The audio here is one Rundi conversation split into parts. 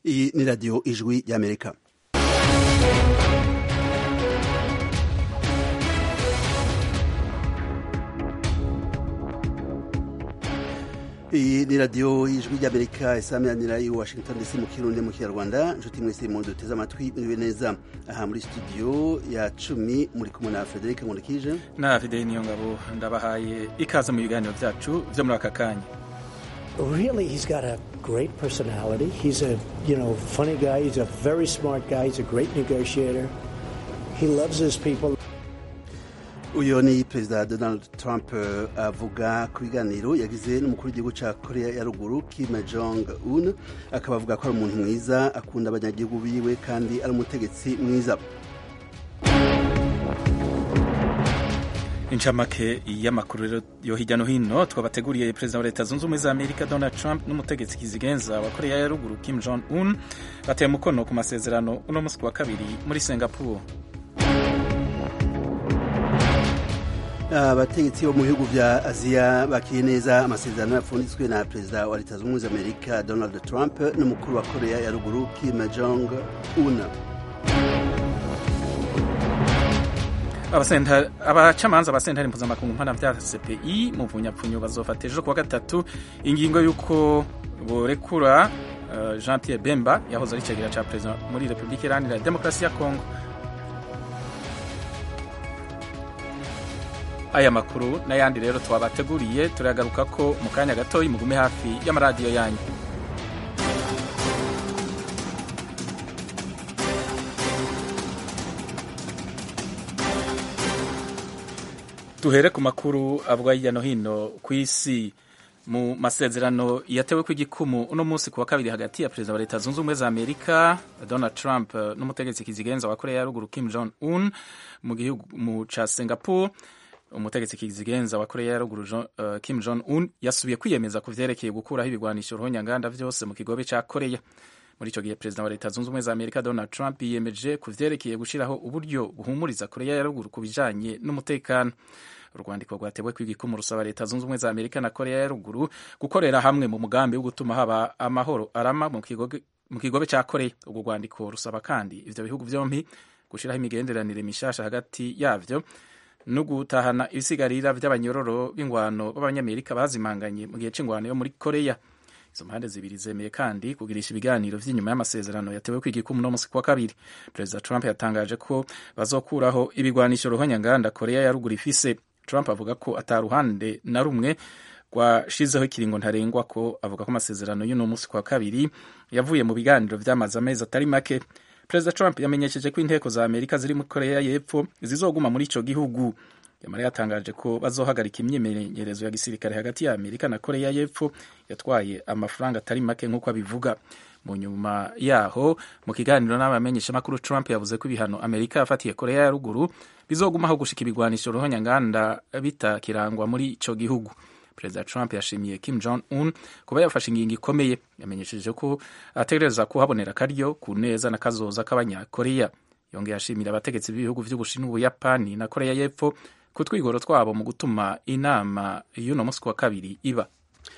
iyi ni radiyo ijwi ry'amerika iyi ni radiyo y'ijwi ry'amerika isaminanira i washington dc mu kirundi mu kinyarwanda inshuti mwese mu duteze amatwi muriwe neza aha muri studio ya cumi muri kumwe na frederic nkurikije na fideli niyo ngabo ndabahaye ikaze mu biganiro byacu byo muri aka kanya Really, he's got a great personality. He's a, you know, funny guy. He's a very smart guy. He's a great negotiator. He loves his people. uyu ni perezida donald trump avuga ku biganiro yagize n'umukuru w'igihugu cya korea ya ruguru kim jong un akaba avuga ko ari umuntu mwiza akunda abanyagihugu biwe kandi ari umutegetsi mwiza incamake y'amakuru yo hirya no hino twabateguriye perezida wa leta zunze ubumwe za amerika donald trump n'umutegetsi kizigenza wa korea ya ruguru kim jong un bateye umukono ku masezerano uno munsi wa kabiri muri singapore abategetsi bo mu bihugu bya aziya bakiriye neza amasezerano yapfunditswe na perezida wa leta zunze ubumwe za amerika donald trump n'umukuru wa korea ya ruguru kim jong un abacamanza ba sentare mpuzamakungu mpanabyaha cpi mu bunyapfunyo bazofata ejo kuwa gatatu ingingo y'uko borekura uh, jean pierre bemba yahoze ari icegera ca perezida muri repubulika iharanira demokarasi ya kongo aya makuru n'ayandi rero twabateguriye turagaruka ko mu kanya gatoyi mugume hafi y'amaradiyo yanyu duhere ku makuru avugwa hirya no hino ku isi mu masezerano yatewe ku igikumu uno munsi ku wa kabiri hagati ya perezida wa leta zunze ubumwe za amerika donald trump n'umutegetsi kizigenza wa korea ya ruguru kim jong un mu gihugu ca singapore umutegetsi kizigenza wa korea ya ruguru uh, kim jong un yasubiye kwiyemeza ku vyerekeye gukuraho ibigwanisho ruhonyanganda vyose mu kigobe ca korea muri ico gihe perezida wa leta zunze ubumwe za amerika donald trump yiyemeje ku vyerekeye gushiraho uburyo buhumuriza korea ya ruguru ku bijanye n'umutekano urwandiko rwatewe kw'igikumu rusaba leta zunze ubumwe za amerika na korea ya ruguru gukorera hamwe mu mugambi wo gutuma haba amahoro arama mu kigobe ca korea urwo rwandiko rusaba kandi ivyo bihugu vyompi gushiraho imigenderanire mishasha hagati yavyo no gutahana ibisigarira vy'abanyororo b'ingwano b'abanyamerika bazimanganye mu gihe c'ingwano yo muri korea izo mpande zibiri zemeye kandi kugirisha ibiganiro vy'inyuma y'amasezerano yatewe kw'igikumu no musi kwa kabiri perezida trump yatangaje ko bazokuraho ibigwanisho ruhonyanganda korea ya ruguru ifise trump avuga ko ata ruhande na rumwe rwashizeho ikiringo ntarengwa ko avuga ko amasezerano y'uno musi kwa kabiri yavuye mu biganiro vy'amazi amezi atari make perezida trump yamenyesheje ko inteko za amerika ziri muri korea y'epfo zizoguma muri ico gihugu yamara yatangaje ko bazohagarika imyimenyerezo ya gisirikare hagati ya amerika na korea y'epfo yatwaye amafaranga atari make nk'uko abivuga mu nyuma yaho mu kiganiro n'abamenyeshamakuru trump yavuze ko ibihano amerika yafatiye korea ya ruguru bizogumaho gushika ibigwanisho ruhonyanganda bitakirangwa muri ico gihugu perezida trump yashimiye kim jong un kuba yafashe ingingo ikomeye yamenyesheje ko ategereza kuhabonera akaryo ku neza na kazoza k'abanyakoreya yongeye ashimira abategetsi b'ibihugu vy'ubushinwa ubuyapani na koreya y'epfo ku twigoro twabo mu gutuma inama y'uno musi wa kabiri iba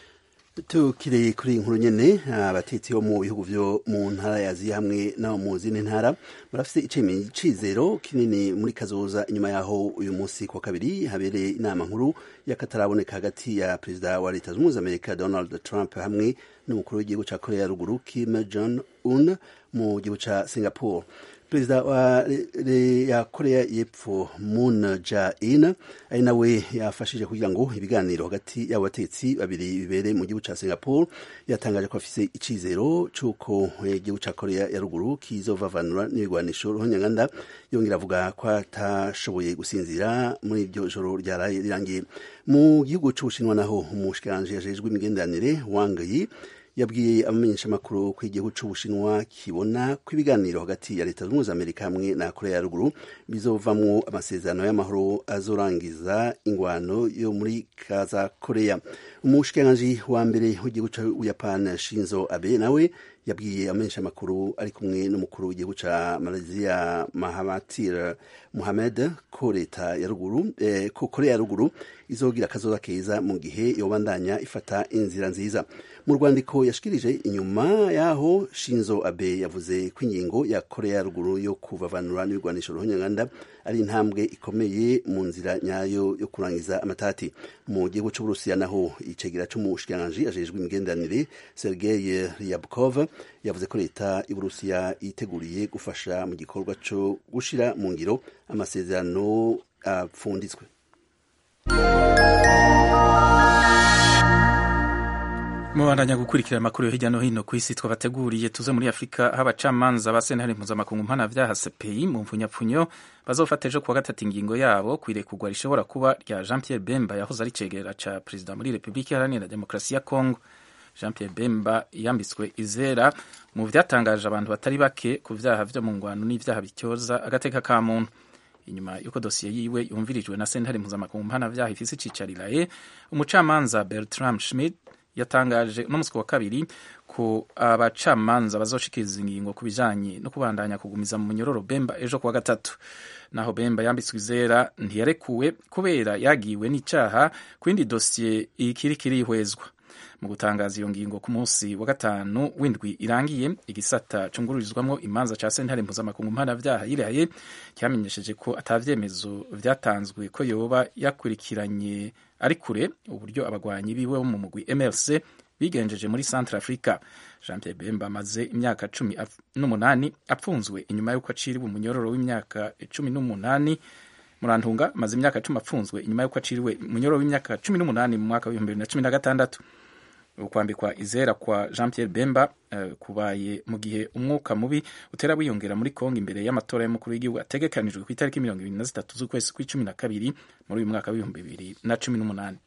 tukiri kuri iyi nkuru nyene abatetsi bo mu bihugu vyo mu ntara ya aziya hamwe no mu zindi ntara barafise icizero kinini muri kazoza inyuma yaho uyu munsi ku wa kabiri habereye inama nkuru y'akataraboneka hagati ya perezida wa leta zunze amerika donald trump hamwe n'umukuru w'igihugu ca korea ya ruguru kim jong un mu gihugu ca singapore perezida wa ya korea y'epfo moon jae-in ari nawe yafashije kugira ngo ibiganiro hagati y'abo batetsi babiri bibere mu gihugu ca singapore yatangaje ko afise icizero c'uko igihugu ca korea ya ruguru kizovavanura n'ibigwanisho ruhonyanganda yongera avuga ko atashoboye gusinzira muri iryo joro ryaraye rirangiye mu gihugu c'ubushinwa naho umushikiranganji yajejwe imigenderanire wang yi yabwiye abamenyeshamakuru ko igihugu c'ubushinwa kibona ko ibiganiro hagati ya leta zunze za amerika hamwe na korea ya ruguru bizovamwo amasezerano y'amahoro azorangiza ingwano yo muri kaza korea umushikiranganji wa mbere w'igihugu c'ubuyapani shinzo abe nawe yabwiye abamenyeshamakuru ari kumwe n'umukuru w'igihugu ca malaysia mahathir muhamed ko leta ya ruguru eh, ko korea ya ruguru izogira akazoza keza mu gihe yobandanya ifata inzira nziza mu rwandiko yashikirije inyuma yaho Shinzo Abe yavuze ko ingingo ya Korea ya ruguru yo kuvavanura n'ibigwanisho ruhonyanganda ari intambwe ikomeye mu nzira nyayo yo kurangiza amatati mu gihugu c'uburusiya naho icegera c'umushikiranganji ajejwe imigenderanire Sergei Ryabkov yavuze ko leta y'uburusiya yiteguriye gufasha mu gikorwa co gushira mu ngiro amasezerano apfunditswe mubandanya gukurikira amakuru yo hirya no hino ku isi twabateguriye tuze muri afurika aho abacamanza ba sentare mpuzamakungu mpanavyaha cpi mu mfunyapfunyo bazofata ejo kuwa gatatu ingingo yabo kwirekugwa rishobora kuba rya jean pierre bemba yahoze ari cegera ca perezida muri repubulika iharanira demokarasi ya congo jean pierre bemba yambitswe izera mu vyatangaje abantu batari bake ku vyaha vyo mu ngwano n'ivyaha bityoza agateka ka muntu inyuma y'uko dosiye yiwe yumvirijwe na sentare mpuzamakungu mpanavyaha ifise icicariraye umucamanza bertram schmidt yatangaje uno musi wa kabiri ko abacamanza bazoshikiriza ingingo ku bijanye no kubandanya kugumiza mu munyororo Bemba ejo kuwa gatatu naho Bemba yambitswe izera ntiyarekuwe kubera yagiwe n'icaha ku yindi dosiye ikiri kirihwezwa mu gutangaza iyo ngingo ku munsi wa gatanu w'indwi irangiye igisata cungururizwamwo imanza ca sentare mpuzamakungu mpanavyaha yiraye cyamenyesheje ko atavyemezo vyatanzwe ko yoba yakurikiranye ari kure uburyo abagwanyi biwe bo mu mugwi MLC bigenjeje muri Centre Africa Jean Pierre Bemba amaze imyaka cumi n'umunani apfunzwe inyuma y'uko aciriwe umunyororo w'imyaka cumi n'umunani Murantunga amaze imyaka cumi apfunzwe inyuma y'uko aciriwe umunyororo w'imyaka cumi n'umunani mu mwaka w'ibihumbi bibiri na cumi na gatandatu ukwambikwa izera kwa Jean Pierre Bemba uh, kubaye mu gihe umwuka mubi utera wiyongera muri Kongo imbere y'amatora y'umukuru w'igihugu ategekanijwe ku itariki mirongo ibiri na zitatu z'ukwezi kw'icumi na kabiri muri uyu mwaka w'ibihumbi bibiri na cumi n'umunani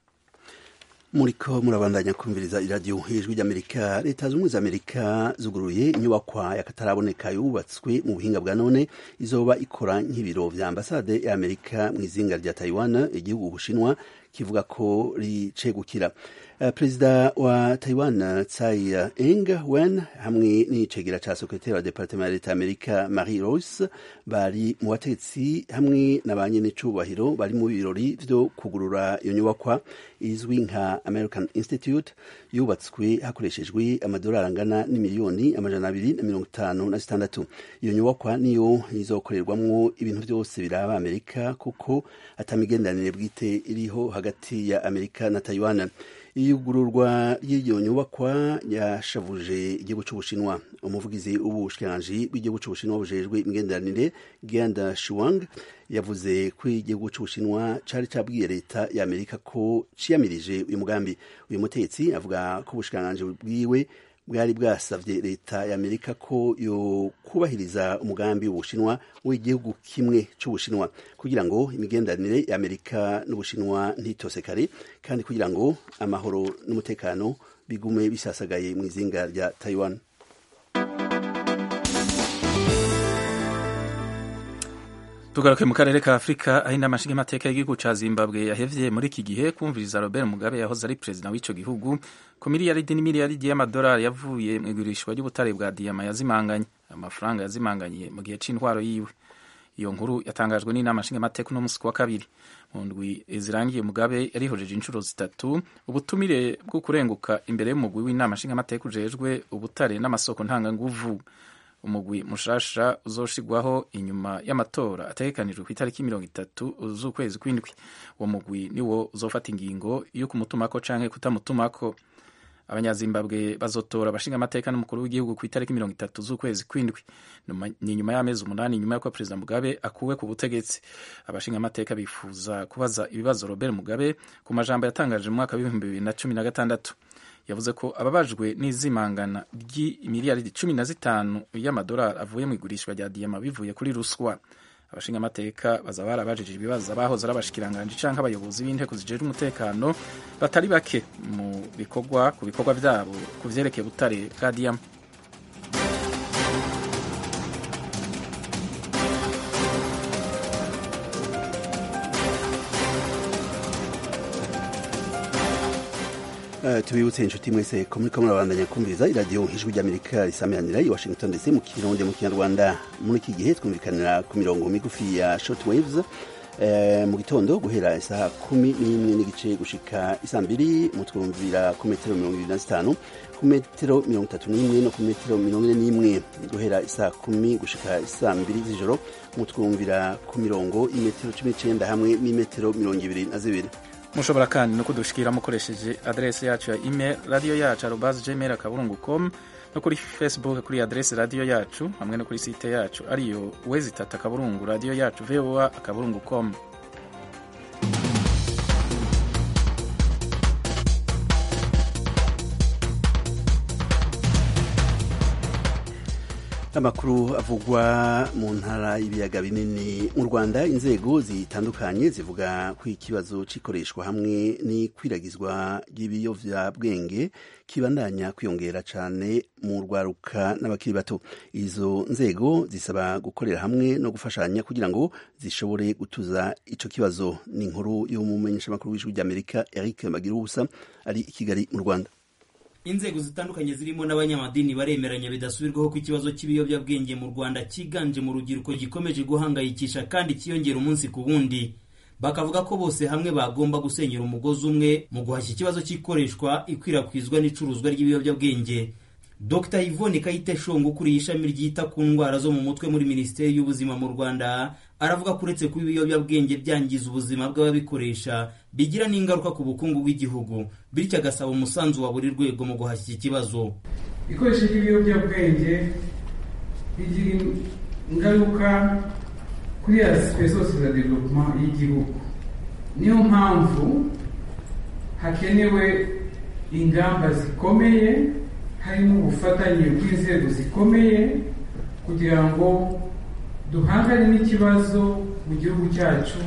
muriko murabandanya kumviriza iradiyo ijwi ry'amerika leta z'ubumwe za amerika zuguruye inyubakwa y'akataraboneka yubatswe mu buhinga bwa none izoba ikora nk'ibiro vya ambasade ya amerika mu izinga rya taiwan igihugu ubushinwa kivuga ko ricegukira uh, perezida wa taiwan tsai ing wen hamwe n'icegera ca sekretari wa departement ya leta y'amerika marie rose bari mu bategetsi hamwe na ba nyenecubahiro bari mu birori vyo kugurura iyo nyubakwa izwi nka american institute yubatswe hakoreshejwe amadolari angana n'imiliyoni amajana abiri na mirongo itanu na zitandatu iyo nyubakwa niyo izokorerwamwo ibintu vyose biraba amerika kuko atamigenderanire bwite iriho hagati ya amerika na taiwan iyugururwa ry'iyo nyubakwa yashavuje igihugu c'ubushinwa umuvugizi w'ubushikiranganji bw'igihugu c'ubushinwa bujejwe imigenderanire genda shuang yavuze ko igihugu c'ubushinwa cari cabwiye leta ya amerika ko ciyamirije uyu mugambi uyu mutetsi avuga ko ubushikiranganji bwiwe bwari bwasavye leta ya amerika ko yo kubahiriza umugambi w'ubushinwa w'igihugu kimwe c'ubushinwa kugira ngo imigenderanire ya amerika n'ubushinwa ntitosekare kandi kugira ngo amahoro n'umutekano bigume bisasagaye mu izinga rya taiwan tugaruke mu karere ka afurika aho inama nshingamateka y'igihugu ca zimbabwe yahevye muri iki gihe kumviriza robert mugabe yahoze ari perezida w'ico gihugu ku miliyaridi n'imiliyaridi y'amadolari yavuye mu igurishwa ry'ubutare bwa diyama yazimanganye amafaranga yazimanganye mu gihe c'intwaro yiwe iyo nkuru yatangajwe n'inama nshingamateka uno musi wa kabiri mu ndwi zirangiye mugabe yarihojeje inshuro zitatu ubutumire bwo kurenguka imbere y'umugwi w'inama nshingamateka ujejwe ubutare n'amasoko ntanganguvu umugwi mushasha uzoshigwaho inyuma y'amatora ategekanijwe ku itariki mirongo itatu z'ukwezi kw'indwi uwo mugwi niwo uzofata ingingo yo kumutumako canke kutamutumako abanyazimbabwe bazotora abashinga amateka n'umukuru w'igihugu ku itariki mirongo itatu z'ukwezi kw'indwi ni nyuma y'amezi umunani nyuma y'uko perezida mugabe akuwe ku butegetsi abashinga amateka bifuza kubaza ibibazo robert mugabe ku majambo yatangaje mu mwaka w'ibihumbi bibiri na cumi na gatandatu yavuze ko ababajwe n'izimangana ry'imiliyaridi cumi na zitanu y'amadolari avuye mu igurishwa rya diyama bivuye kuri ruswa abashinga amateka baza barabajije ibibazo abahoze ari abashikiranganji canke abayobozi b'inteko zijejwe umutekano batari bake mu bikorwa ku bikorwa vyabo ku vyerekeye butare bwa diyama Uh, tubibutse inshuti mwese ko muriko murabandanya kumviriza iradiyo ijwi ry'amerika risamiranira i washington ndetse mu kirundi mu kinyarwanda muri iki gihe twumvikanira ku mirongo migufi ya short waves eh, mu gitondo guhera isaha kumi n'imwe n'igice gushika isa mbiri mutwumvira ku metero mirongo ibiri na zitanu ku metero mirongo itatu n'imwe no ku metero mirongo ine n'imwe guhera isaha kumi gushika isa mbiri z'ijoro mutwumvira ku mirongo imetero cumi n'icenda hamwe n'imetero mirongo ibiri na zibiri mushobora kandi no kudushikira mukoresheje adrese yacu ya email radio yacu arobas gmail akaburungu com no kuri facebook kuri adrese radio yacu hamwe no kuri site yacu ariyo wezitata akaburungu radio yacu voa akaburungu com amakuru avugwa mu ntara y'ibiyaga binini mu rwanda inzego zitandukanye zivuga ko ikibazo c'ikoreshwa hamwe n'ikwiragizwa ry'ibiyovyabwenge kibandanya kwiyongera cane mu rwaruka n'abakiri bato izo nzego zisaba gukorera hamwe no gufashanya kugira ngo zishobore gutuza ico kibazo ni inkuru y'umumenyeshamakuru w'ijwi ry'amerika eric magirubusa ari i kigali mu rwanda inzego zitandukanye zirimo n'abanyamadini baremeranya bidasubirwaho ko ikibazo cy'ibiyobyabwenge mu rwanda cyiganje mu rubyiruko gikomeje guhangayikisha kandi cyiyongera umunsi ku wundi bakavuga ko bose hamwe bagomba gusenyera umugozi umwe mu guhashya ikibazo cy'ikoreshwa ikwirakwizwa n'icuruzwa ry'ibiyobyabwenge dr yvonne kayiteshonga ukuriye ishami ryita ku ndwara zo mu mutwe muri minisiteri y'ubuzima mu rwanda aravuga ko uretse kuba ibiyobyabwenge byangiza ubuzima bw'ababikoresha bigira n'ingaruka ku bukungu bw'igihugu bityo agasaba umusanzu wa buri rwego mu guhashya iki kibazo ikoresha ry'ibiyobyabwenge bigira ingaruka kuri asipure zose za developuma y'igihugu niyo mpamvu hakenewe ingamba zikomeye harimo ubufatanye bw'inzego zikomeye kugira ngo duhangane n'ikibazo mu gihugu cyacu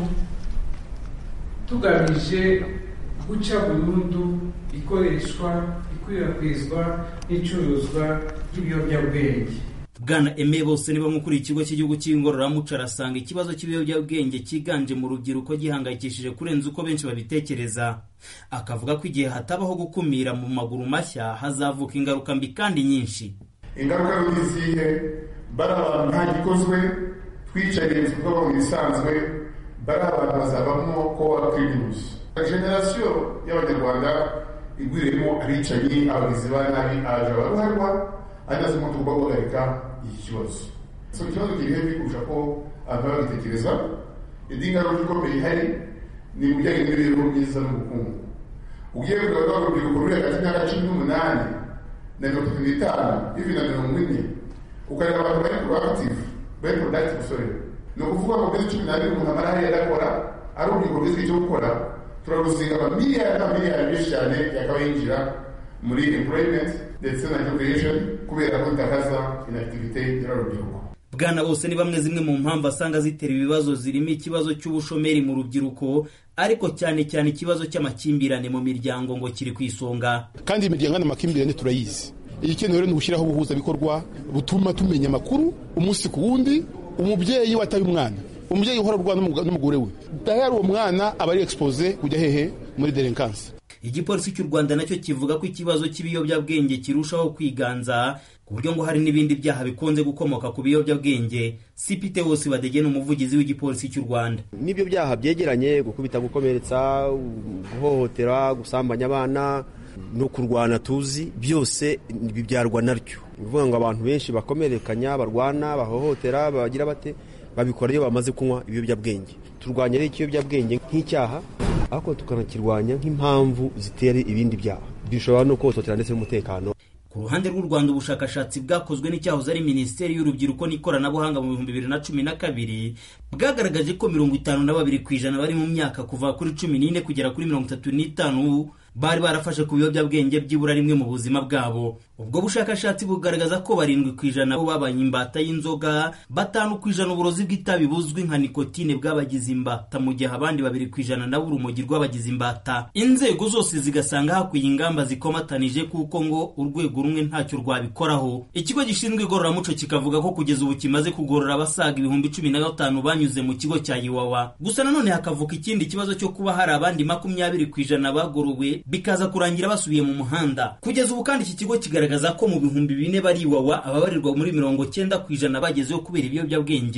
tugamije guca burundu ikoreshwa ikwirakwizwa n'icuruzwa ry'ibiyobyabwenge bwana eme bose niba mukuriye ikigo cy'igihugu cy'ingororamuco arasanga ikibazo cy'ibiyobyabwenge cyiganje mu rubyiruko gihangayikishije kurenza uko benshi babitekereza akavuga ko igihe hatabaho gukumira mu maguru mashya hazavuka ingaruka mbi kandi nyinshi ingaruka ni izihe bari abantu nta gikozwe twicaye tuvuga mu bisanzwe bari abantu bazabamo ko wakwirinus generasiyo y'abanyarwanda igwiriyemo abicanyi abagizi ba nabi aje abaruharwa ageze mu tugomba guhagarika iki kibazo so ikibazo kiri hebi kurusha ko abantu baba babitekereza indi ngaruka ikomeye ihari ni mu bijyanye n'imibereho myiza n'ubukungu ugiye kureba urubyiruko ruri hagati y'imyaka cumi n'umunani na mirongo itatu n'itanu ivi na mirongo ine ukareba abantu bari proactive bari productive sorry ni ukuvuga ngo muri cumi n'abiri umuntu amara hariya adakora ari urubyiruko rwize icyo gukora turaruzinga amamiliyari n'amamiliyari menshi cyane yakaba yinjira muri employment ndetse na education kubera ko itakaza inactivite y'urubyiruko bwana bose ni bamwe zimwe mu mpamvu asanga zitera ibibazo zirimo ikibazo cy'ubushomeri mu rubyiruko ariko cyane cyane ikibazo cy'amakimbirane mu miryango ngo kiri ku isonga kandi imiryango n'amakimbirane turayizi igikenewe rero ni ugushyiraho ubuhuzabikorwa butuma tumenya amakuru umunsi ku wundi umubyeyi wataye umwana umubyeyi uhora urwana n'umugore we dahera uwo mwana aba ari expose kujya hehe muri delinkansi igipolisi cy'u rwanda nacyo kivuga ko ikibazo cy'ibiyobyabwenge kirushaho kwiganza ku buryo ngo hari n'ibindi byaha bikunze gukomoka ku biyobyabwenge sipite wose badegena umuvugizi w'igipolisi cy'u rwanda n'ibyo byaha byegeranye gukubita gukomeretsa guhohotera gusambanya abana no kurwana tuzi byose bibyarwa naryo ni ukuvuga ngo abantu benshi bakomerekanya barwana bahohotera bagira bate babikora iyo bamaze kunywa ibiyobyabwenge turwanya rero ikiyobyabwenge nk'icyaha ariko tukanakirwanya nk'impamvu zitera ibindi byaha bishobora no kuhototera ndetse n'umutekano ku ruhande rw'u rwanda ubushakashatsi bwakozwe n'icyahoze ari minisiteri y'urubyiruko n'ikoranabuhanga mu bihumbi bibiri na cumi na kabiri bwagaragaje ko mirongo itanu na babiri ku ijana bari mu myaka kuva kuri cumi n'ine kugera kuri mirongo itatu n'itanu bari barafashe ku biyobyabwenge byibura rimwe mu buzima bwabo ubwo bushakashatsi bugaragaza ko barindwi ku ijana bo babaye imbata y'inzoga batanu ku ijana uburozi bw'itabi buzwi nka nikotine bwabagize imbata mu gihe abandi babiri ku ijana nabo urumogi rw'abagize imbata inzego zose zigasanga hakwiye ingamba zikomatanije kuko ngo urwego rumwe ntacyo rwabikoraho ikigo gishinzwe igororamuco kikavuga ko kugeza ubu kimaze kugorora abasaga ibihumbi cumi na gatanu banyuze mu kigo cya iwawa gusa nanone hakavuka ikindi kibazo cyo kuba hari abandi makumyabiri ku ijana bagorowe bikaza kurangira basubiye mu muhanda kugeza ubu kandi iki kigo kigaragaza ko mu bihumbi bine bari iwawa ababarirwa muri mirongo cyenda ku ijana bagezeho kubera ibiyobyabwenge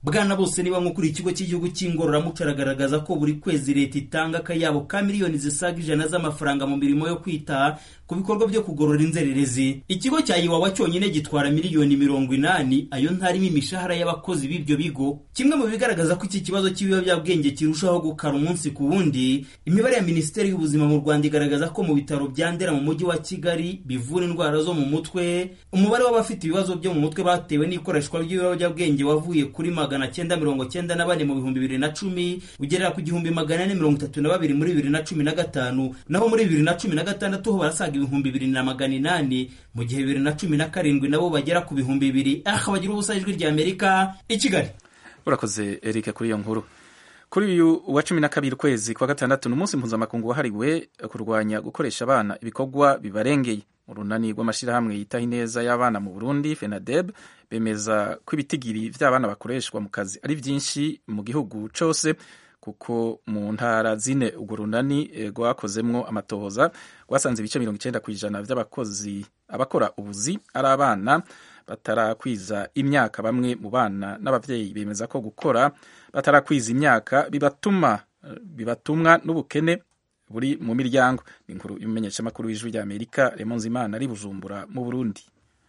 bwana bose niba nko kuri ikigo cy'igihugu cy'ingororamuco aragaragaza ko buri kwezi leta itanga akayabo ka miliyoni zisaga ijana z'amafaranga mu mirimo yo kwita ku bikorwa byo kugorora inzererezi ikigo cya iwawa cyonyine gitwara miliyoni mirongo inani ayo ntarimo imishahara y'abakozi b'ibyo bigo kimwe mu bigaragaza ko iki kibazo cy'ibiyobyabwenge kirushaho gukara umunsi ku wundi imibare ya minisiteri y'ubuzima mu rwanda igaragaza ko mu bitaro bya ndera mu mujyi wa kigali bivura indwara zo mu mutwe umubare w'abafite ibibazo byo mu mutwe batewe n'ikoreshwa ry'ibiyobyabwenge wavuye kuri magana cyenda mirongo cyenda na bane mu bihumbi bibiri na cumi ugerera ku gihumbi magana ane mirongo itatu na babiri muri bibiri na cumi na gatanu naho muri bibiri na cumi na gatandatu ho barasaga ibihumbi bibiri na magana inani mu gihe bibiri na cumi na karindwi nabo bagera ku bihumbi bibiri aha bagira ubusa ijwi rya amerika i kigali urakoze eric kuri iyo nkuru kuri uyu wa cumi na kabiri ukwezi kwa gatandatu ni umunsi mpuzamakungu wahariwe kurwanya gukoresha abana ibikorwa bibarengeye urunani rw'amashyirahamwe yitaho ineza y'abana mu burundi fenadeb bemeza ko ibitigiri by'abana bakoreshwa mu kazi ari byinshi mu gihugu cyose kuko mu ntara zine urwo runani rwakozemwo amatohoza rwasanze ibice mirongo icyenda ku ijana by'abakozi abakora ubuzi ari abana batarakwiza imyaka bamwe mu bana n'ababyeyi bemeza ko gukora batarakwiza imyaka bibatuma bibatumwa n'ubukene buri mu miryango ni inkuru y'umumenyeshamakuru w'ijwi rya amerika remonze imana ari bujumbura mu burundi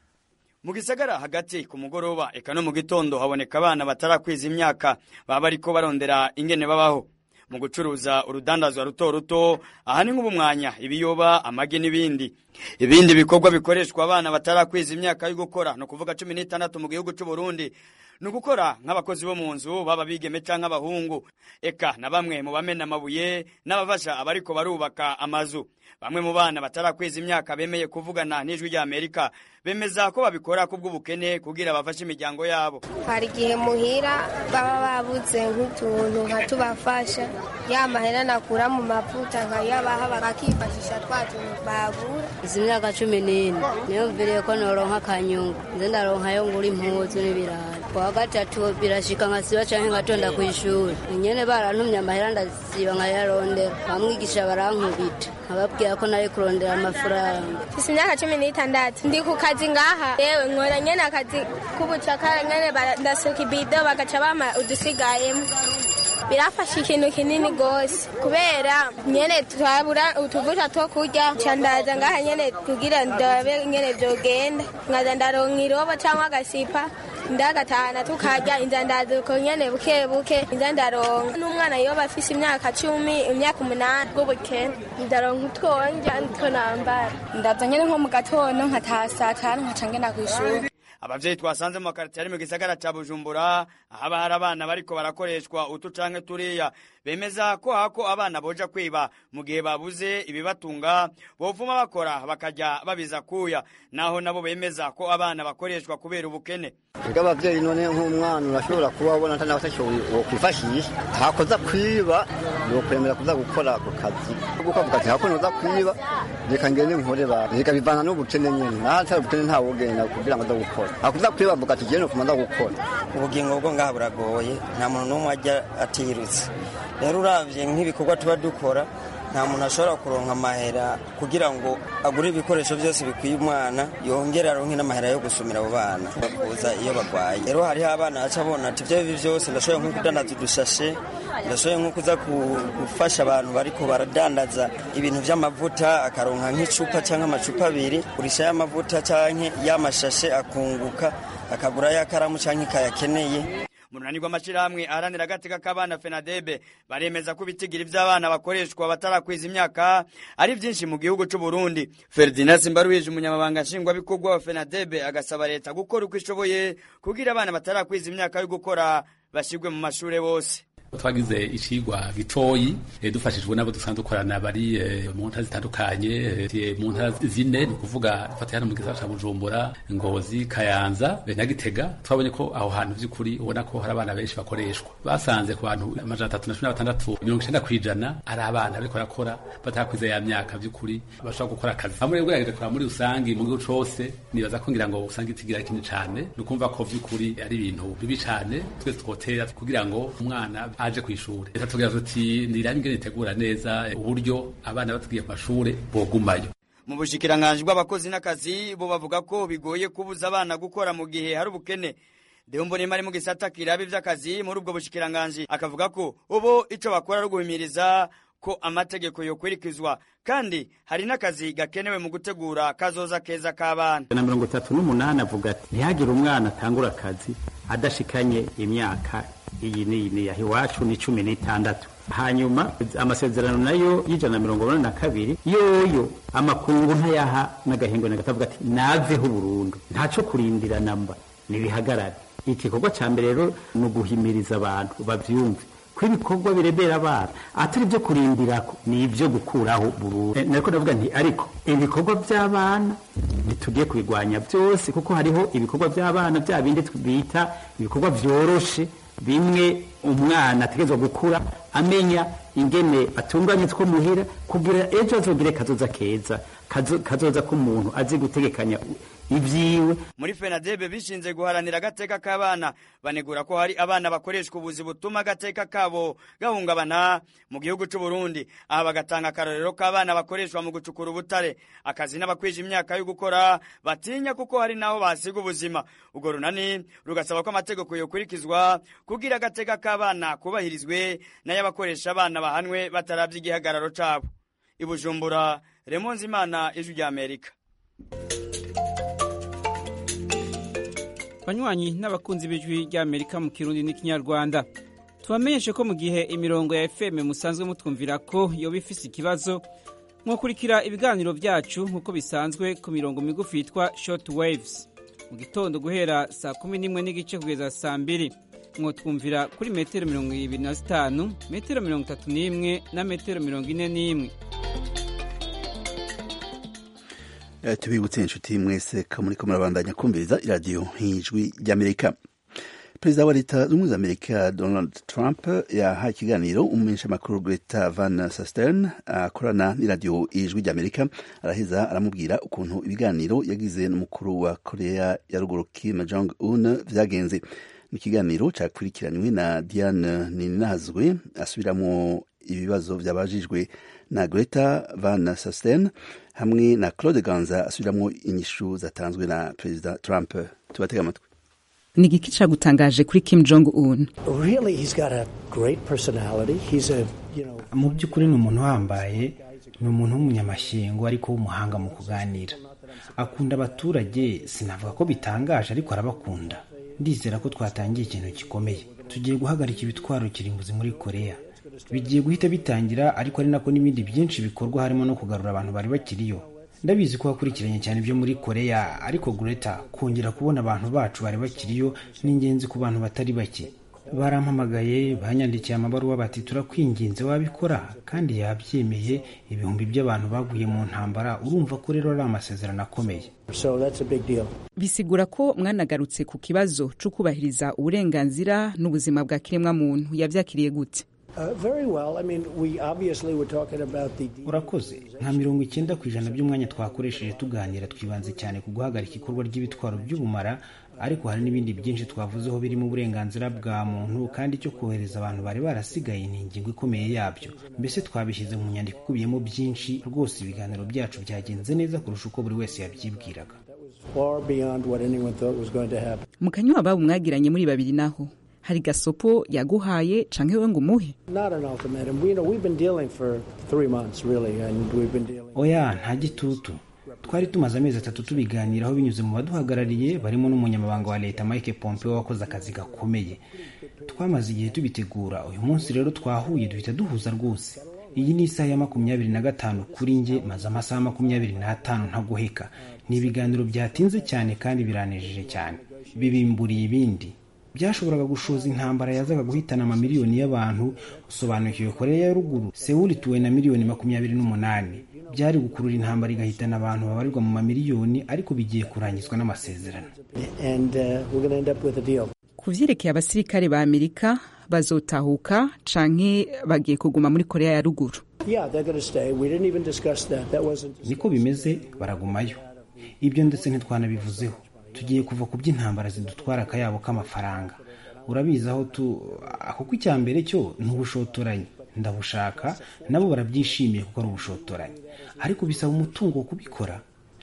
mu gisagara hagati ku mugoroba eka no mu gitondo haboneka abana batarakwiza imyaka baba bariko barondera ingene babaho mu gucuruza urudandazwa ruto ruto aha ni nk'ubumwanya ibiyoba amagi n'ibindi ibindi bikorwa bikoreshwa abana batarakwiza imyaka yo gukora ni ukuvuga cumi n'itandatu mu gihugu cy'u Burundi ni ugukora nk'abakozi bo mu nzu baba bigeme canke abahungu eka na bamwe mu bamena amabuye n'abafasha abariko barubaka amazu bamwe mu bana batarakwiza imyaka bemeye kuvugana n'ijwi rya amerika bemeza ko babikora kubw'ubukene kugira bafashe imiryango yabo hari igihe muhira baba babuze nk'utuntu nka tubafasha ya mahera nakura mu mavuta nkayabaha bakifashisha twa tuntu bagura izi myaka cumi n'ine niyo mviriye ko noronka akanyungu nze ndaronkayo ngura impuzu n'ibirayi kuwa gatatu birashika nkasiba canke ngatonda kw'ishuri nyene barantumye amahera ndasiba nkayarondera bamwigisha barankubita nkababwira ko nari kurondera amafaranga mfise imyaka cumi n'itandatu ndi ku kazi ngaha yewe nkora nyene akazi k'ubucakara nyene ndasuka ibido bagaca bama udusigayemo birafasha ikintu kinini gose kubera nyene twabura utuvuta two kurya ca ndaza ngaha nyene kugira ndabe nyene vyogenda nkaza ndaronka irobo canke agasipa ndagatahana tukarya inza ndazuko nyene buke buke inza ndaronka n'umwana yoba afise imyaka cumi imyaka umunani bw'ubukene ndaronka utwonja nitwo nambara ndaza nyene nko mu gatondo nkataha saa tanu nkaca ngenda kw'ishuri abavyeyi twasanze mu makaritiye ari mu gisagara ca bujumbura ahaba hari abana bariko barakoreshwa utu canke turiya bemeza ko hako abana boja kwiba mu gihe babuze ibibatunga bovuma bakora bakaja babiza kuya naho nabo bemeza ko abana bakoreshwa kubera ubukene ega abavyeyi none nk'umwana urashobora kuba ubona atari abatashoboye wokwifashisha hakoza kwiba yokwemera kuza gukora ako kazi kuko avuga ati hako noza kwiba reka ngende nkore ba reka bivana n'ubukene nyene naho atari ubukene ntawogenda kugira ngo aza gukora hakuza kwiba avuga ati jene nokuma nza gukora ubugingo bwo ngaha buragoye nta muntu n'umwe ajya atirutse rero uravye nk'ibikorwa tuba dukora nta muntu ashobora kuronka amahera kugira ngo agure ibikoresho byose bikwiye umwana yongere aronke n'amahera yo gusumira abo bana bakuza iyo bagwaye rero hariho abana baca bona ati ibyo bibi byose ndashoboye nko kudandaza udushashe ndashoboye nko kuza gufasha abantu bariko baradandaza ibintu vy'amavuta akaronka nk'icupa canke amacupa abiri kurisha y'amavuta canke y'amashashe akunguka akagura y'akaramu canke kayakeneye mu runani rw'amashyirahamwe aharanira agateka k'abana fenadebe baremeza ko ibitigiri by'abana bakoreshwa batarakwiza imyaka ari byinshi mu gihugu cy'u Burundi Ferdinand Simbaruhije umunyamabanga nshingwabikorwa wa fenadebe agasaba leta gukora uko ishoboye kugira abana batarakwiza imyaka yo gukora bashyirwe mu mashuri bose twagize icigwa gitoyi dufashijwe n'abo dusanzwe dukorana bari mu ntara zitandukanye mu ntara zine ni ukuvuga dufatiye hano mu gisagara ca bujumbura ngozi kayanza na gitega twabonye ko aho hantu vy'ukuri ubona ko hari abana benshi bakoreshwa basanze ku bantu amajana atatu na cumi na batandatu mirongo icenda kw'ijana ari abana bariko barakora batarakwiza ya myaka vy'ukuri bashobora gukora akazi hamwe rero ugerageje kuraba muri rusangi mu gihugu cose nibaza ko ngira ngo usanga itigira kinini cane ni ukumva ko vy'ukuri ari ibintu bibi cane twese twotera kugira ngo umwana aje ku ishuri leta tugira tuti nirabe ingene itegura neza uburyo abana batugiye ku mashure bogumayo mu bushikiranganji bw'abakozi n'akazi bo bavuga ko bigoye kubuza abana gukora mu gihe hari ubukene Deo Mbonimpa ari mu gisata kiraba ivy'akazi muri ubwo bushikiranganji akavuga ko ubu ico bakora ari uguhimiriza ko amategeko yokurikizwa kandi hari n'akazi gakenewe mu gutegura kazoza keza k'abana na mirongo itatu n'umunani avuga ati ntihagire umwana atangura akazi adashikanye imyaka iyi n'iyi n'iyi iwacu ni cumi n'itandatu hanyuma amasezerano nayo y'ijana na mirongo inani na kabiri yoyo amakungu ntayaha n'agahingo na gatavuga ati naveho burundu ntaco kurindira namba nibihagarare igikorwa ca mbere rero ni uguhimiriza abantu bavyumve ko ibikorwa birebera abana atari ibyo kurindirako ni ibyo gukuraho burundu nariko ndavuga nti ariko ibikorwa by'abana ntitugiye kubigwanya byose kuko hariho ibikorwa by'abana bya bindi bita ibikorwa vyoroshe bimwe umwana ategerezwa gukura amenya ingene atunganye two muhira kugira ejo azogire kazoza keza kazoza k'umuntu azi gutegekanya ivyiwe muri fenadebe bishinze guharanira agateka k'abana banegura ko hari abana bakoreshwa ubuzi butuma agateka kabo gahungabana mu gihugu c'u Burundi aha bagatanga akarorero k'abana bakoreshwa mu gucukura ubutare akazi n'abakwije imyaka yo gukora batinya kuko hari naho basiga ubuzima ubwo runani rugasaba ko amategeko yokurikizwa kugira agateka k'abana kubahirizwe n'ay'abakoresha abana bahanwe bataravye igihagararo cabo ibujumbura remonzi imana ijwi rya amerika banywanyi n'abakunzi b'ijwi ry'amerika mu kirundi n'ikinyarwanda tubamenyeshe ko mu gihe imirongo ya fm musanzwe mutwumvira ko yoba ifise ikibazo mwakurikira ibiganiro byacu nk'uko bisanzwe ku mirongo migufi yitwa short waves mu gitondo guhera saa kumi n'imwe n'igice kugeza saa mbiri mwotwumvira kuri metero mirongo ibiri na zitanu metero mirongo itatu n'imwe na metero mirongo ine n'imwe tubibutse inshuti mwese ko muriko murabandanya kumviriza iradiyo nk'ijwi ry'amerika perezida wa leta z'ubumwe za amerika donald trump yahaye ikiganiro umumenyeshamakuru greta van sastern akorana n'iradiyo ijwi ry'amerika araheza aramubwira ukuntu ibiganiro yagize n'umukuru wa korea ya ruguru kim jong un vyagenze ni ikiganiro cakurikiranywe na diane ninazwe asubiramo ibibazo vyabajijwe na greta van sastern hamwe na claude ganza asubiramo inyishu zatanzwe na perezida trump tubatega amatwi ni igiki cagutangaje kuri kim jong un Really, he's got a great personality. He's a, you know, mu by'ukuri ni umuntu uhambaye ni umuntu w'umunyamashyengo ariko w'umuhanga mu kuganira akunda abaturage sinavuga ko bitangaje ariko arabakunda ndizera ko twatangiye ikintu gikomeye tugiye guhagarika ibitwaro kirimbuzi muri korea bigiye guhita bitangira ariko ari nako n'ibindi byinshi bikorwa harimo no kugarura abantu bari bakiriyo ndabizi ko wakurikiranye cyane ibyo muri korea ariko greta kongera kubona abantu bacu bari bakiriyo ni ingenzi ku bantu batari bake barampamagaye banyandikiye amabaruwa bati turakwinginze wabikora kandi yabyemeye ibihumbi by'abantu baguye mu ntambara urumva ko rero ari amasezerano akomeye so that's a big deal. bisigura ko mwanagarutse ku kibazo cyo kubahiriza uburenganzira n'ubuzima bwa kiremwamuntu yavyakiriye gute Uh, very well. I mean, we obviously were talking about the. urakoze nka mirongo icyenda ku ijana by'umwanya twakoresheje tuganira twibanze cyane ku guhagarika ikorwa ry'ibitwaro by'ubumara ariko hari n'ibindi byinshi twavuzeho birimo uburenganzira bwa muntu kandi icyo kohereza abantu bari barasigaye ni ingingo ikomeye yabyo mbese twabishyize mu nyandiko ikubiyemo byinshi rwose ibiganiro byacu byagenze neza kurusha uko buri wese yabyibwiraga Far beyond what anyone thought was going to happen. mu kanywa babo mwagiranye muri babiri naho hari gasopo yaguhaye canke we ngo umuhe Not an ultimatum. We, you know, we've been dealing for three months, really, and we've been dealing. oya nta gitutu twari tumaze amezi atatu tubiganiraho binyuze mu baduhagarariye barimo n'umunyamabanga wa leta mike pompeo wakoze akazi gakomeye twamaze igihe tubitegura uyu munsi rero twahuye duhita duhuza rwose iyi ni isaha ya makumyabiri na gatanu kuri njye maze amasaha makumyabiri n'atanu ntaguheka ni ibiganiro byatinze cyane kandi biranejeje cyane bibimburiye ibindi byashoboraga gushoza intambara yazaga guhitana amamiliyoni y'abantu usobanukiwe korea ya ruguru sewuli ituwe na miliyoni makumyabiri n'umunani byari gukurura intambara igahitana abantu babarirwa mu mamiliyoni ariko bigiye kurangizwa n'amasezerano And uh, we're going to end up with a deal. ku vyerekeye abasirikare ba amerika bazotahuka canke bagiye kuguma muri korea ya ruguru Yeah, they're going to stay. We didn't even discuss that. That wasn't. niko bimeze baragumayo ibyo ndetse ntitwanabivuzeho tugiye kuva ku by'intambara zidutwara akayabo k'amafaranga urabizi aho tu kuko icya mbere cyo ni ubushotoranyi ndabushaka nabo barabyishimiye kuko ari ubushotoranyi ariko bisaba umutungo wo kubikora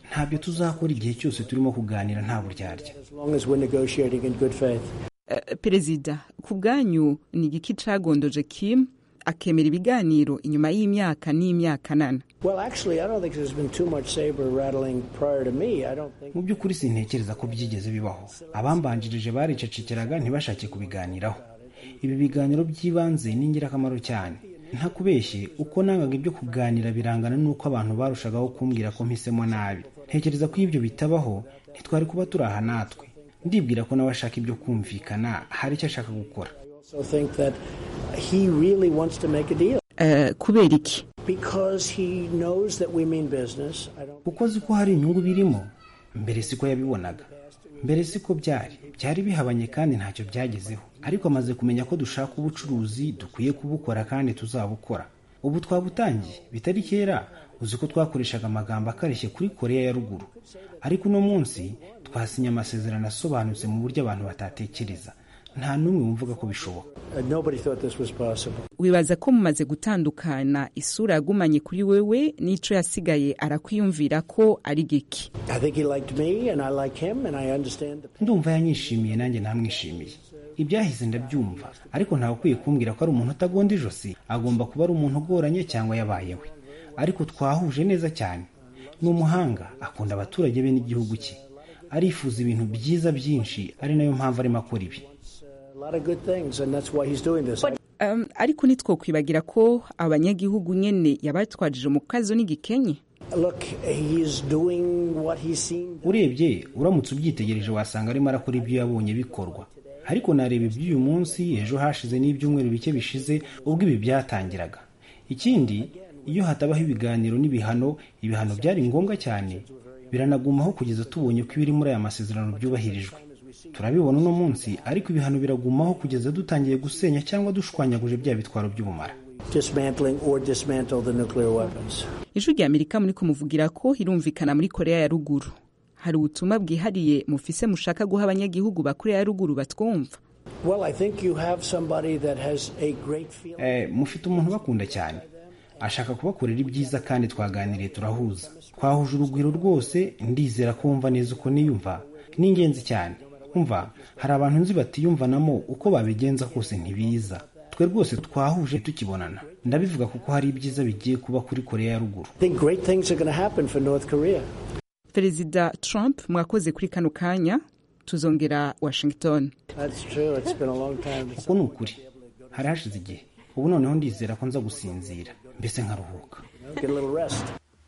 ntabyo tuzakora igihe cyose turimo kuganira nta buryarya as long as we're negotiating in good faith. Eh, perezida ku bwanyu ni igiki cagondoje kim akemera ibiganiro inyuma y'imyaka n'imyaka nana Well, actually, I don't think there's been too much saber rattling prior to me. I don't think. mu by'ukuri sintekereza ko byigeze bibaho abambanjirije baricecekeraga ntibashake kubiganiraho ibi biganiro by'ibanze ni ingirakamaro cyane ntakubeshye uko nangaga ibyo kuganira birangana n'uko abantu barushagaho kumbwira ko mpisemo nabi ntekereza ko iyo ibyo bitabaho ntitwari kuba turi aha natwe ndibwira ko nawe ashaka ibyo kumvikana hari icyo ashaka gukora I also think that he really wants to make a deal Eh, kubera iki because he knows that we mean business. I don't. kuko azi ko hari inyungu birimo mbere siko yabibonaga mbere siko byari byari bihabanye kandi ntacyo byagezeho ariko amaze kumenya ko dushaka ubucuruzi dukwiye kubukora kandi tuzabukora ubu twabutangiye bitari kera uzi ko twakoreshaga amagambo akarishye kuri koreya ya ruguru ariko uno munsi twasinye amasezerano asobanutse mu buryo abantu batatekereza nta n'umwe wumvaga ko bishoboka Uh, nobody thought this was possible. wibaza ko mumaze gutandukana isura yagumanye kuri wewe n'ico yasigaye arakwiyumvira ko ari giki I think he liked me, and I like him, and I understand the. ndumva yanyishimiye nanjye ntamwishimiye ibyahise ndabyumva ariko ntawe ukwiye kumbwira ko ari umuntu utagonda ijosi agomba kuba ari umuntu ugoranye cyangwa yabayewe ariko twahuje neza cyane ni umuhanga akunda abaturage be n'igihugu cye arifuza ibintu byiza byinshi ari nayo mpamvu arimo akora ibi A lot of good things, and that's why he's doing this. um, ariko ntitwokwibagira ko abanyagihugu nyene yabatwajije mu kazo n'igikenye Look, he's doing what he's seen. urebye uramutse ubyitegereje wasanga arimo arakora ibyo yabonye bikorwa ariko nareba iby'uyu munsi ejo hashize n'ibyumweru bike bishize ubwo ibi byatangiraga ikindi iyo hatabaho ibiganiro n'ibihano ibihano byari ngombwa cyane biranagumaho kugeza tubonye ko ibiri muri aya masezerano byubahirijwe turabibona uno munsi ariko ibihano biragumaho kugeza dutangiye gusenya cyangwa dushwanyaguje bya bitwaro by'ubumara Dismantling or dismantle the nuclear weapons. ijwi rya amerika muri kumuvugira ko irumvikana muri korea ya ruguru hari ubutumwa bwihariye mufise mushaka guha abanyagihugu ba korea ya ruguru batwumva Well, I think you have somebody that has a great feeling. eh, mufite umuntu ubakunda cyane ashaka kubakorera ibyiza kandi twaganiriye turahuza twahuje urugwiro rwose ndizera ko wumva neza uko niyumva ni ingenzi cyane umva hari abantu nzi batiyumvanamo uko babigenza kose ntibiza twe rwose twahuje tukibonana ndabivuga kuko hari ibyiza bigiye kuba kuri korea ya ruguru I think great things are going to happen for North Korea. perezida trump mwakoze kuri kano kanya tuzongera washington That's true. It's been a long time. uko ni ukuri hari hashize igihe ubu noneho ndizera ko nza gusinzira mbese nkaruhuka Get a little rest.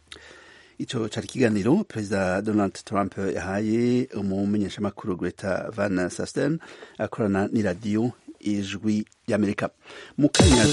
ico cari ikiganiro perezida donald trump yahaye umumenyeshamakuru greta van sasten akorana n'iradiyo ijwi ry'amerika mu kanya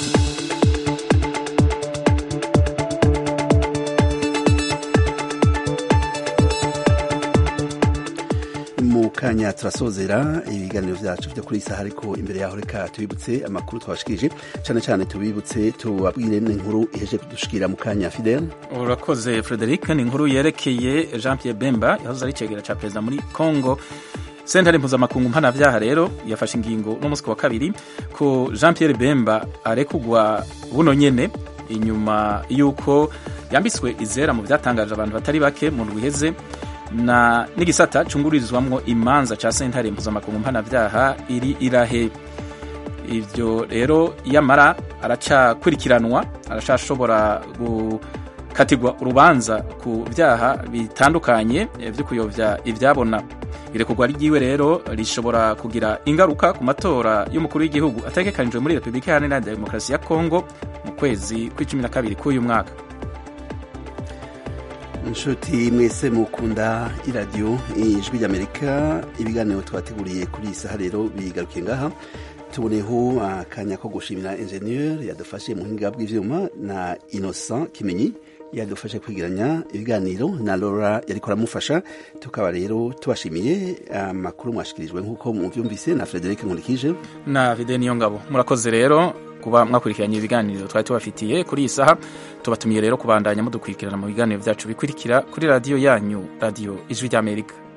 mu kanya turasozera ibiganiro vyacu vyo kuri iyi saha ariko imbere yaho reka tubibutse amakuru twabashikirije cane cane tubibutse tubabwire n'inkuru iheje kudushikira mu kanya fidel urakoze frederic ni inkuru yerekeye jean pierre bemba yahoze ari icegera ca perezida muri congo sentare mpuzamakungu mpanavyaha rero yafashe ingingo n'umunsi wa kabiri ko jean pierre bemba arekugwa buno nyene inyuma y'uko yambitswe izera mu vyatangaje abantu batari bake mu ndwi iheze na n'igisata cungururizwamwo imanza ca sentare mpuzamakungu mpanavyaha iri irahe ivyo rero yamara aracakurikiranwa aracashobora gukatirwa urubanza ku vyaha bitandukanye eh, vyo kuyovya ivyabona irekurwa ryiwe rero rishobora kugira ingaruka ku matora y'umukuru w'igihugu ategekanijwe muri repubulika iharanira demokarasi ya kongo mu kwezi kw'icumi na kabiri k'uyu mwaka inshuti mwese mukunda iradiyo ijwi ry'amerika ibiganiro twateguriye kuri iyi saha rero bigarukiye ngaha tuboneho akanya ko gushimira enjeniyeri yadufashe mu buhinga bw'ivyuma na innocent kimenyi yadufashe kwigiranya ibiganiro na Laura yariko aramufasha tukaba rero tubashimiye amakuru mwashikirijwe nk'uko muvyumvise na Frederic Nkurikije na vide niyo ngabo murakoze rero kuba mwakurikiranye ibiganiro twari tubafitiye kuri iyi saha tubatumiye rero kubandanya mudukurikirana mu biganiro byacu bikurikira kuri radiyo yanyu radiyo ijwi ry'amerika